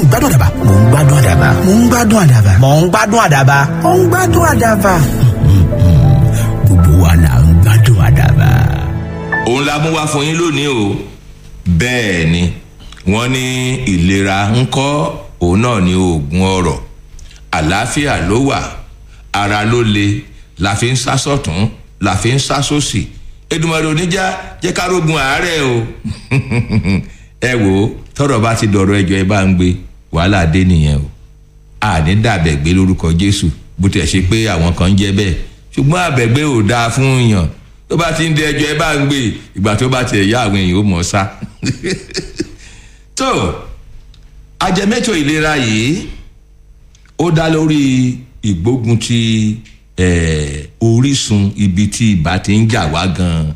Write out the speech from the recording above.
ń gbádùn àdàbà mò ń gbádùn àdàbà mò ń gbádùn àdàbà mò ń gbádùn àdàbà mò ń gbádùn àdàbà. gbogbo wa là ń gbádùn àdàbà. òun la mú wá fún yín lónìí o bẹ́ẹ̀ ni wọ́n ní ìlera ń kọ́ òun náà ní oògùn ọrọ̀ àlàáfíà ló wà ara ló le la fi ń sá sọ̀tún la fi ń sá sósì edumare oníjà jẹ́ ká rógun àárẹ̀ o ẹ wò ó tọrọ bá ti dọ̀rọ̀ ẹjọ́ ẹ bá ń gbé wàhálà dé nìyẹn o àní dàbẹ̀gbé lórúkọ jésù bó tiẹ̀ ṣe pé àwọn kan ń jẹ́ bẹ́ẹ̀ ṣùgbọ́n àbẹ̀gbé ò dáa fún yàn tó bá ti ń dẹ ẹjọ́ ẹ bá ń gbé ìgbà tó bá tiẹ̀ yá àwọn èèyàn ó mọ̀ sá tó ajẹmẹ́tò ìlera yìí ó dá lórí ìgbógun ti orísun ibi tí ibà ti ń jà wá gan-an